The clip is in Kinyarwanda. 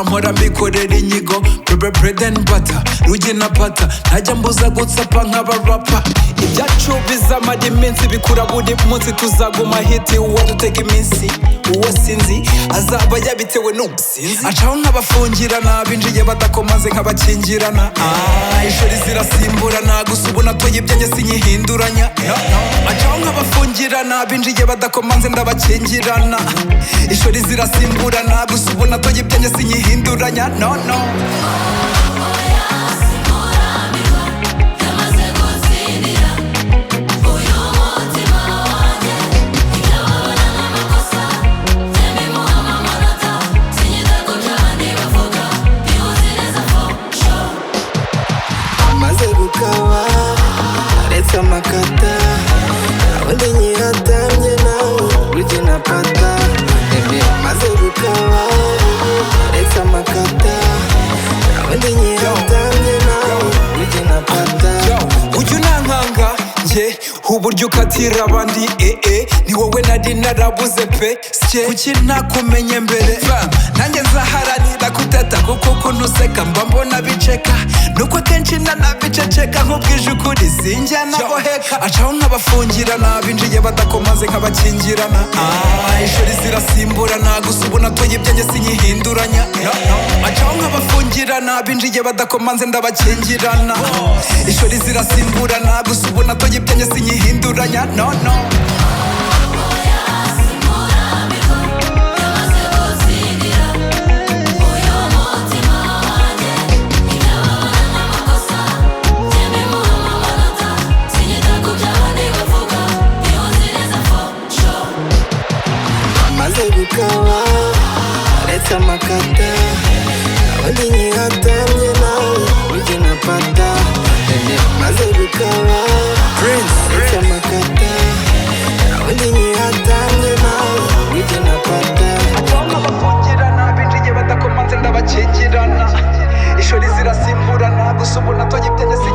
nkora mbikorera inyigo bebe brede and butter ruge na pata ntajya mbuza gutsapa nk'abarapa ibyacu bizamara iminsi bikura buri munsi tuzaguma hiti uwo dutega iminsi uwo sinzi azaba yabitewe n'ubusinzi acaho nk'abafungirana binjiye badakomaze nk'abakingirana Ah, ishuri zirasimburana gusa ubu natoye ibyanjye sinyihinduranya acaho nk'abafungirana binjiye badakomanze ndabakingirana ishuri zirasimburana gusa ubu natoye ibyanjye sinyihinduranya no no maze gukaba aretse amakata undi nyihatamye nawe ujye na pata Ebe, maze gukaba aretse amakata undi nyihatamye nawe ujye na pata ujya unankanga njye uburyo ukatira abandi ee ni wowe nari narabuze pe sye kuki nakumenye mbere Fam, nanjye nzaharanira kutata kuko ukuntu useka mba mbona biceka nuko akenshi nanabiceceka nk'ubwije ukuri sinjya nagoheka acaho nk'abafungirana binjiye badakomaze nk'abakingirana Ah, ishuri zirasimburana gusa ubu natoye ibyanjye sinyihinduranya acaho nk'abafungirana binjiye badakomanze ndabakingirana ishuri zirasimburana gusa ubu natoye ibyanjye sinyihinduranya no no maze gukaba aretse amakata undi nyihatamye nawe ujye na pata Ebe, maze gukaba aretse amakata undi nyihatamye nawe ujye na pata acaho nk'abafungirana binjiye badakomanze ndabakingirana ishuri zirasimburana gusa ubu natoye ibyanjye sinyihinduranya